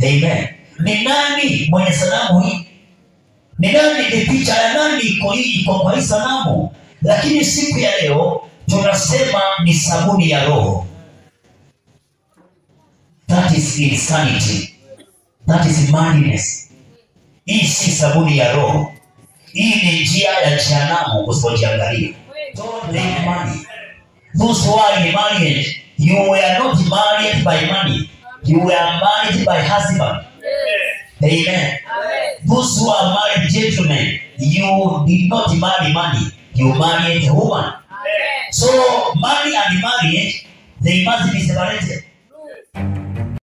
amen ni nani mwenye sanamu hii ni nani ni picha ya nani iko hii iko kwa hii sanamu lakini siku ya leo tunasema ni sabuni ya roho that is insanity that is madness hii si sabuni ya roho hii ni njia ya jehanamu usipojiangalia don't make money those who are in marriage you were not married by money you were married by husband amen those who are married gentlemen you did not marry money you married a woman so money and marriage they must be separated